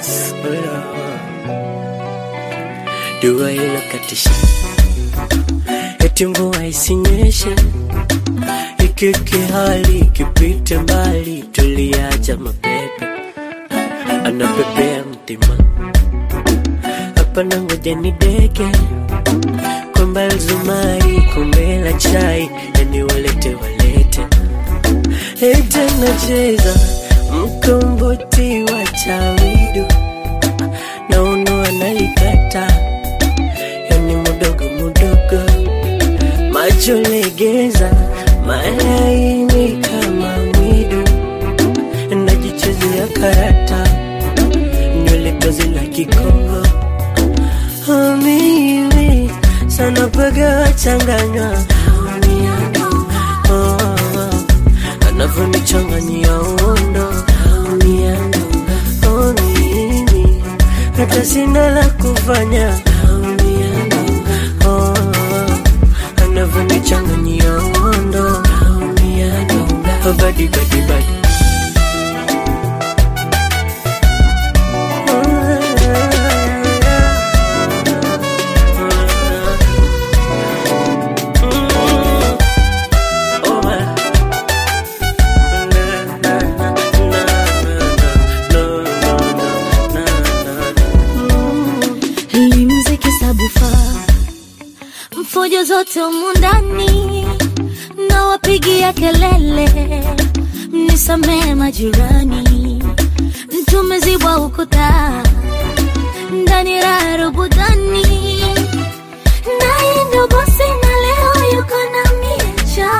boss. Dua inakatisha, eti mvua isinyeshe, ikiki hali kipite mbali, tuliacha mapepe anapepea mtima hapa na ngoja ni deke kwamba zumari kombe la chai yani walete walete ete nacheza mkomboti wa chawidu na uno analikata yani mudogo mudogo macho legeza malaini kama mwidu najichezea karata nywele tozi la kikongo Oh, mimi sana paga wachanganywa oh, anavyonichanganyia uondo oh, mimi hata sina la kufanya oh, anavyonichanganyia uondo oh, badi badi badi Hii mziki sabufa mfujo zote humu ndani na wapigia kelele, mnisamehe majirani, tumezibwa ukuta ndani raha rubudani, naye ndo bosi na leo yuko na miecha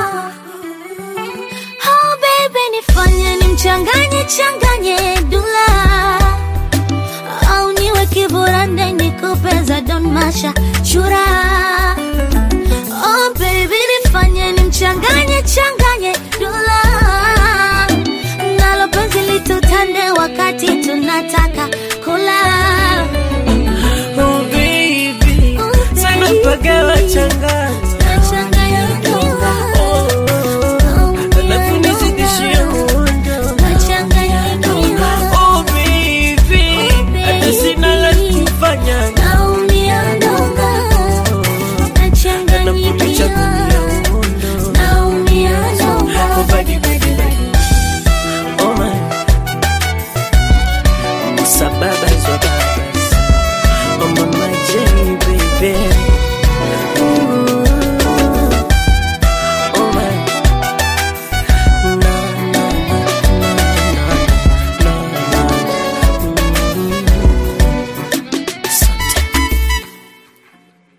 Oh baby, nifanye nimchanganye changanye dula au niwe kiburande nikupe za Don Masha chura. Oh baby, nifanye nimchanganye changanye dula nalo penzi litutande wakati tunataka kula. Oh baby, Oh, sana baby. paga wachanganywa